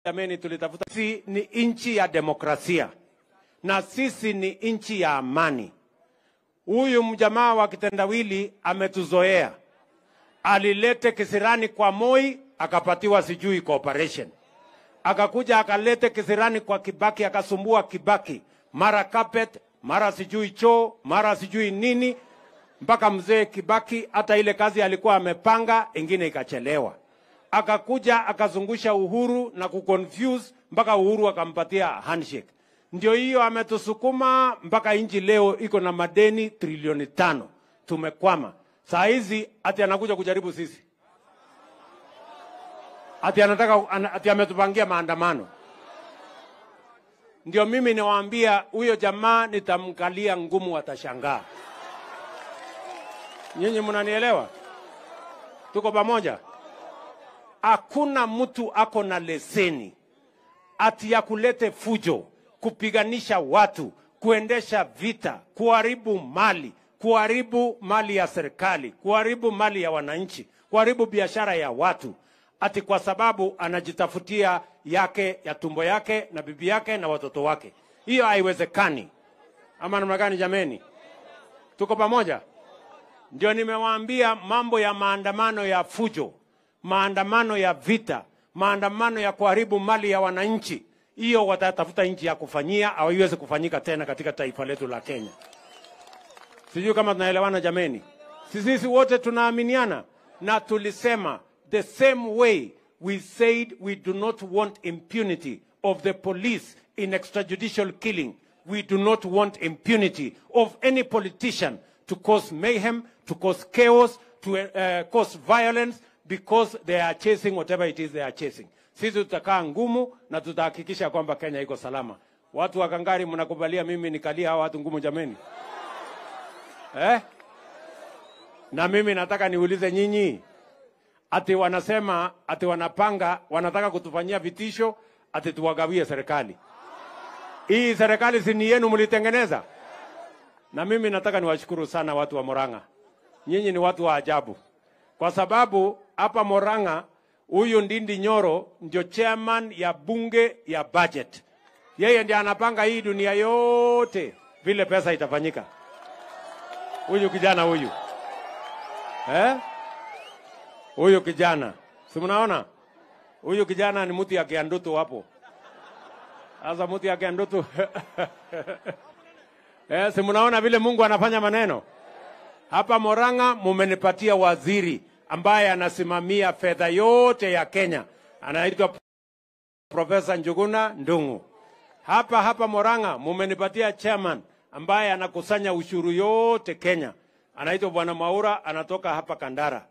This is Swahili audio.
jameni, tulitafuta. Sisi ni nchi ya demokrasia na sisi ni nchi ya amani. Huyu mjamaa wa kitendawili ametuzoea, alilete kisirani kwa Moi akapatiwa sijui cooperation, akakuja akalete kisirani kwa Kibaki akasumbua Kibaki, mara carpet, mara sijui choo, mara sijui nini, mpaka mzee Kibaki hata ile kazi alikuwa amepanga ingine ikachelewa. Akakuja akazungusha Uhuru na kuconfuse mpaka Uhuru akampatia handshake. Ndio hiyo ametusukuma mpaka nchi leo iko na madeni trilioni tano. Tumekwama saa hizi, ati anakuja kujaribu sisi, ati anataka ana- ati ametupangia maandamano. Ndio mimi niwaambia huyo jamaa nitamkalia ngumu, atashangaa. Nyinyi mnanielewa? Tuko pamoja? Hakuna mtu ako na leseni ati ya kulete fujo, kupiganisha watu, kuendesha vita, kuharibu mali, kuharibu mali ya serikali, kuharibu mali ya wananchi, kuharibu biashara ya watu, ati kwa sababu anajitafutia yake ya tumbo yake na bibi yake na watoto wake. Hiyo haiwezekani. Ama namna gani jameni? Tuko pamoja? Ndio nimewaambia mambo ya maandamano ya fujo, maandamano ya vita, maandamano ya kuharibu mali ya wananchi, hiyo watatafuta nchi ya kufanyia, hawaiwezi kufanyika tena katika taifa letu la Kenya. Sijui kama tunaelewana jameni. Sisi wote tunaaminiana na tulisema the same way we said we do not want impunity of the police in extrajudicial killing. We do not want impunity of any politician to cause mayhem, to cause chaos, to uh, cause violence because they are chasing whatever it is they are chasing. Sisi tutakaa ngumu na tutahakikisha kwamba Kenya iko salama. Watu wa Kangari, mnakubalia mimi nikalia hawa watu ngumu jameni? eh? Na mimi nataka niulize nyinyi, ati wanasema ati wanapanga, wanataka kutufanyia vitisho, ati tuwagawie serikali. Hii serikali si ni yenu, mlitengeneza. Na mimi nataka niwashukuru sana watu wa Moranga, nyinyi ni watu wa ajabu, kwa sababu hapa Moranga huyu Ndindi Nyoro ndio chairman ya bunge ya budget. Yeye ndiye anapanga hii dunia yote vile pesa itafanyika huyu kijana huyu eh? Huyu kijana si mnaona, huyu kijana ni mtu ya kiandutu hapo. Sasa mtu ya kiandutu eh, si mnaona vile Mungu anafanya maneno hapa Moranga. Mumenipatia waziri ambaye anasimamia fedha yote ya Kenya, anaitwa Profesa Njuguna Ndung'u. Hapa hapa Moranga mumenipatia chairman ambaye anakusanya ushuru yote Kenya, anaitwa Bwana Maura, anatoka hapa Kandara.